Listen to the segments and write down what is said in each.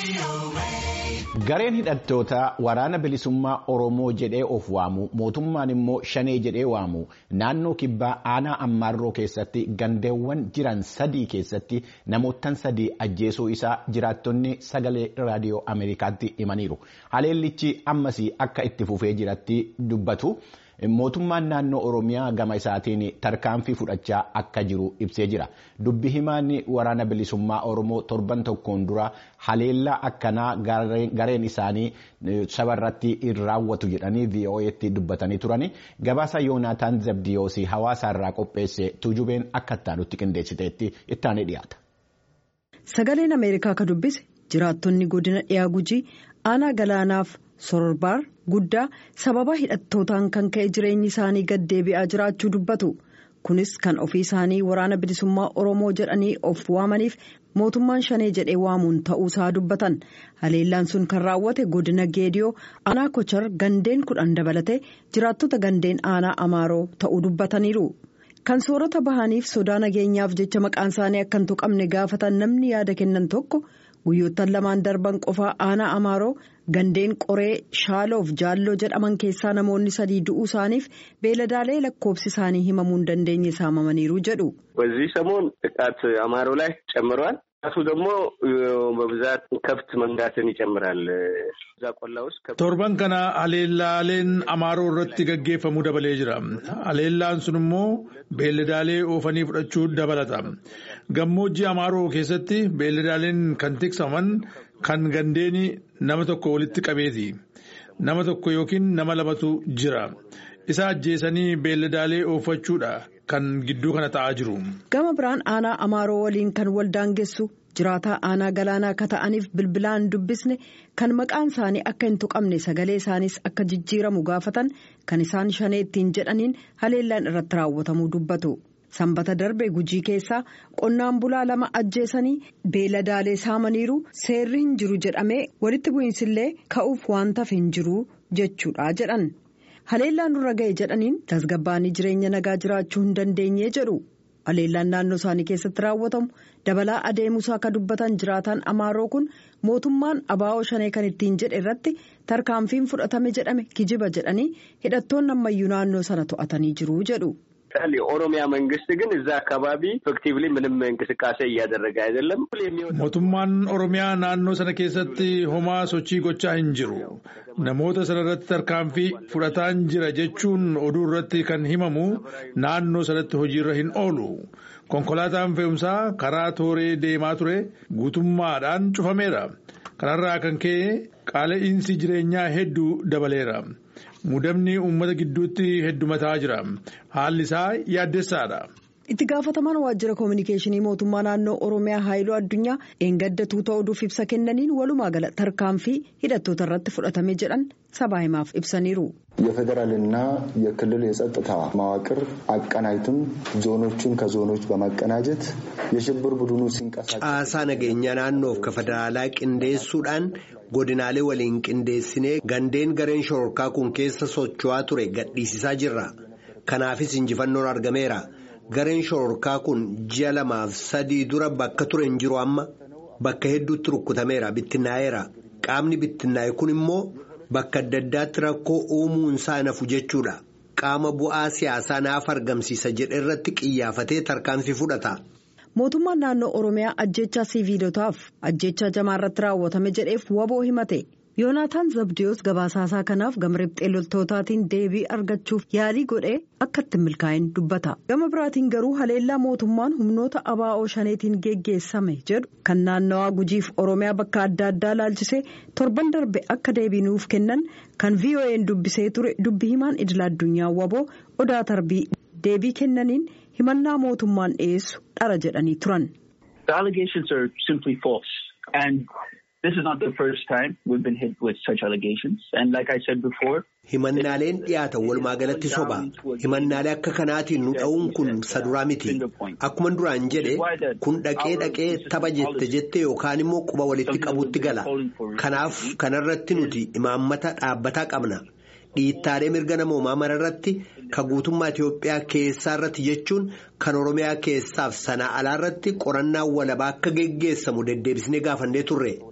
Gareen hidhattoota waraana bilisummaa Oromoo jedhee of waamu mootummaan immoo shanee jedhee waamu naannoo kibbaa aanaa ammaarroo keessatti gandeewwan jiran sadii keessatti namoottan sadii ajjeesuu isaa jiraattonni sagalee raadiyoo Ameerikaatti himaniiru. Haleellichi ammasii akka itti fufee jiratti dubbatu. Mootummaan naannoo Oromiyaa gama isaatiin tarkaanfii fudhachaa akka jiru ibsee jira. Dubbi himaan waraana bilisummaa Oromoo torban tokkoon dura haleellaa akkanaa gareen isaanii sabarratti hin raawwatu jedhanii VOA'tti dubbatanii turani. Gabaasa Yoonaataan Zabdiyoosii hawaasa irraa qopheesse tuujubeen akka ittaanutti qindeessiteetti ittaanee dhiyaata. Sagaleen Ameerikaa ka dubbise jiraattonni godina dhiyaa gujii aanaa galaanaaf sororbaar guddaa sababa hidhattootaan kan ka'e jireenyi isaanii gad deebi'aa jiraachuu dubbatu kunis kan ofii isaanii waraana bilisummaa oromoo jedhanii of waamaniif mootummaan shanee jedhee waamuun ta'uusaa dubbatan haleellaan sun kan raawwate godina geediyoo aanaa kochar gandeen kudhan dabalate jiraattota gandeen aanaa amaaroo ta'uu dubbataniiru. kan soorata bahaniif sodaa nageenyaaf jecha maqaan isaanii akka hin tuqamne gaafatan namni yaada kennan tokko guyyoottan lamaan darban qofaa aanaa amaaroo gandeen qoree shaaloof jaalloo jedhaman keessaa namoonni sadii du'uu isaaniif beeladaalee lakkoobsi isaanii himamuu hin dandeenye saamamaniiru jedhu. በዚህ ሰሞን ጥቃት አማሮ ላይ ጨምረዋል። ሱ ደግሞ በብዛት ከብት መንጋትን ይጨምራል። እዛ ቆላ ውስጥ torban kana haleellaaleen amaaroo irratti gaggeeffamuu dabalee jira. Haleellaan sun immoo beelladaalee oofanii fudhachuu dabalata. Gammoojjii amaaroo keessatti beelladaaleen kan tiksaman kan gandeeni nama tokko walitti qabeeti. Nama tokko yookiin nama lamatu jira. Isa ajjeesanii beelladaalee oofachuudha kan gidduu kana ta'aa jiru. Gama biraan aanaa amaaroo waliin kan waldaangessu jiraataa aanaa galaanaa akka ta'aniif bilbilaan dubbisne kan maqaan isaanii akka hin tuqamne sagalee isaaniis akka jijjiiramu gaafatan kan isaan shanee ittiin jedhaniin haleellaan irratti raawwatamuu dubbatu. Sanbata darbe gujii keessaa qonnaan bulaa lama ajjeesanii beeladaalee saamaniiru seerri hin jiru jedhamee walitti bu'iinsillee ka'uuf waan tafe hin jiru jechuudha jedhan. Haleellaan nurra ga'e jedhaniin tasgabbaanii jireenya nagaa jiraachuu hin dandeenye jedhu. Haleellaan naannoo isaanii keessatti raawwatamu dabalaa adeemuusaa akka dubbatan jiraataan amaaroo kun mootummaan abaa'oo shanee kan ittiin jedhe irratti tarkaanfiin fudhatame jedhame kijiba jedhanii hidhattoonni ammayyuu naannoo sana to'atanii jiru jedhu. የኦሮሚያ መንግስት ግን እዛ አካባቢ ኢፌክቲቭሊ ምንም እንቅስቃሴ እያደረገ አይደለም። mootummaan oromiyaa naannoo sana keessatti homaa sochii gochaa hin jiru namoota sana irratti tarkaanfii fudhataan jira jechuun oduu irratti kan himamu naannoo sanatti hojiirra hin oolu konkolaataan fe'umsaa karaa tooree deemaa ture guutummaadhaan cufameera kanarraa kan ka'e qaala'insi jireenyaa hedduu dabaleera. Mudamni uummata gidduutti heddumataa jira. Haalli isaa yaaddessaadha. Itti gaafatamaan waajjira koominikeeshinii mootummaa naannoo Oromiyaa Haayiluu Addunyaa eeggaddatuu ta'uuf ibsa kennaniin walumaa gala tarkaanfii hidhattoota irratti fudhatame jedhan sabaa himaaf ibsaniiru. የፌዴራልና የክልል የጸጥታ መዋቅር አቀናጅቱን ዞኖቹን ከዞኖች በማቀናጀት የሽብር ቡድኑ ሲንቀሳቀስ caasaa nageenya naannoof ka federaalaa qindeessuudhaan godinaalee waliin qindeessinee gandeen gareen shororkaa kun keessa socho'aa ture gadhiisisaa jirra kanaafis injifannoon argameera gareen shororkaa kun ji'a lamaaf sadii dura bakka ture hin jiru amma bakka hedduutti rukkutameera bittinnaa'eera qaamni bittinnaa'e kun immoo. Bakka adda addaatti rakkoo uumuun isaa nafu jechuudha. Qaama bu'aa siyaasaa naaf argamsiisa jedhe irratti qiyyaafatee tarkaanfii fudhata. Mootummaan naannoo Oromiyaa ajjechaa siviilotaaf ajjechaa jamaa irratti raawwatame jedheef waboo himate. Yoonaataan Zabdiyoos gabaasaasaa kanaaf gama riphxee loltootaatiin deebii argachuuf yaalii godhee akka ittiin milkaa'in dubbata. Gama biraatiin garuu haleellaa mootummaan humnoota abaa'oo shaneetiin geggeessame jedhu kan naannawaa gujiif Oromiyaa bakka adda addaa laalchisee torban darbe akka deebii nuuf kennan kan VOA'n dubbisee ture dubbi himaan idila addunyaa waboo odaa tarbii deebii kennaniin himannaa mootummaan dhiyeessu dhara jedhanii turan. This is not the first time we've been hit with such allegations. And like I said before. Himannaaleen dhiyaatan walumaa galatti soba. Himannaalee akka kanaatiin nu dha'uun kun saduraa miti. Akkuma duraan jedhe kun dhaqee dhaqee tapha jette jette yookaan immoo quba walitti qabutti gala. Kanaaf kanarratti nuti imaammata dhaabbataa qabna. Dhiittaalee mirga namoomaa mararratti ka guutummaa Itoophiyaa keessaa irratti jechuun kan Oromiyaa keessaaf sanaa alaa irratti qorannaa walabaa akka geggeessamu deddeebisnee gaafannee turre.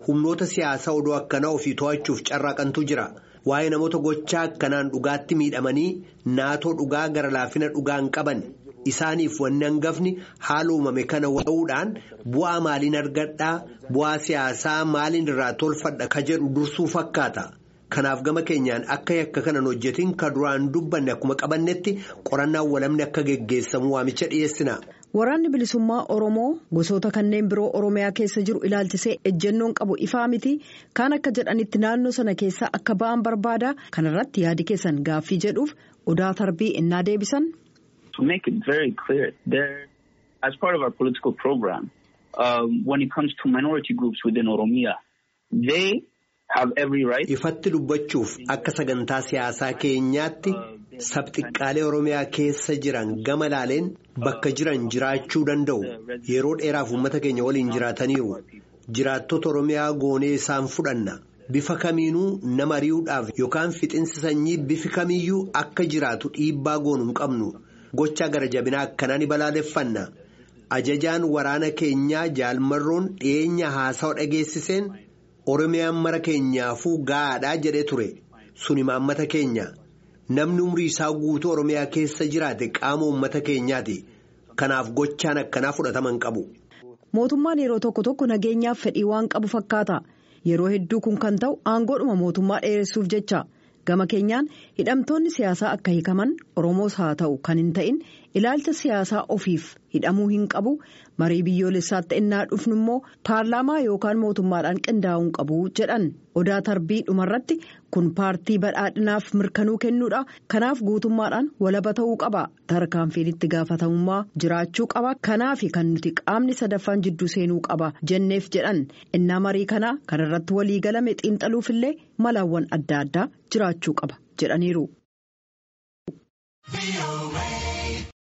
humnoota siyaasaa odoo akkanaa ofii to'achuuf carraaqantu jira. Waa'ee namoota gochaa akkanaan dhugaatti miidhamanii naatoo dhugaa gara laafina dhugaa hin qaban. Isaaniif wanni hangafni haala uumame kana wa'uudhaan bu'aa maaliin argadhaa bu'aa siyaasaa maaliin irraa tolfadha ka jedhu dursuu fakkaata. Kanaaf gama keenyaan akka yakka kanan hojjetin ka duraan dubbanne akkuma qabannetti qorannaan walamni akka geggeessamu waamicha dhiyeessina. Waraanni bilisummaa Oromoo gosoota kanneen biroo Oromiyaa keessa jiru ilaalchisee ejjennoon qabu ifaa miti kaan akka jedhanitti naannoo sana keessaa akka ba'an barbaada kanarratti yaadi keessan gaaffii jedhuuf odaa tarbii innaa deebisan. To make it very clear, there, as part of our political program, um, when it comes to minority groups within Oromia, they have every right. Ifatti dubbachuuf akka sagantaa siyaasaa keenyaatti sabxiqqaalee Oromiyaa keessa jiran gama laaleen bakka jiran jiraachuu danda'u. Yeroo dheeraaf uummata keenya waliin jiraataniiru. Jiraattota Oromiyaa goonee isaan fudhanna. Bifa kamiinuu nama ari'uudhaaf yookaan fixinsi sanyii bifi kamiyyuu akka jiraatu dhiibbaa goonu hin qabnu. Gochaa gara jabinaa akkanaa ni balaaleffanna. Ajajaan waraana keenyaa jaalmarroon dhiyeenya haasawa dhageessiseen Oromiyaan mara keenyaafuu gaadhaa jedhee ture. Suni maammata keenya. Namni umrii isaa guutuu Oromiyaa keessa jiraate qaama uummata keenyaati. Kanaaf gochaan akkanaa fudhatama hin qabu. Mootummaan yeroo tokko tokko nageenyaaf fedhii waan qabu fakkaata. Yeroo hedduu kun kan ta'u aangoodhuma mootummaa dheeressuuf jecha. Gama keenyaan hidhamtoonni siyaasaa akka hiikaman Oromoos haa ta'u kan hin ta'in ilaalcha siyaasaa ofiif hidhamuu hin qabu marii biyyoolessaatti innaa dhufnu immoo paarlaamaa yookaan mootummaadhaan qindaa'uu hin qabu jedhan odaa tarbii dhumarratti kun paartii badhaadhinaaf mirkanuu kennuudha kanaaf guutummaadhaan walaba ta'uu qaba tarkaanfiin itti gaafatamummaa jiraachuu qaba kanaaf kan nuti qaamni sadaffaan jidduu seenuu qaba jenneef jedhan innaa marii kanaa kanarratti walii galame xiinxaluufillee malaawwan adda addaa jiraachuu qaba jedhaniiru.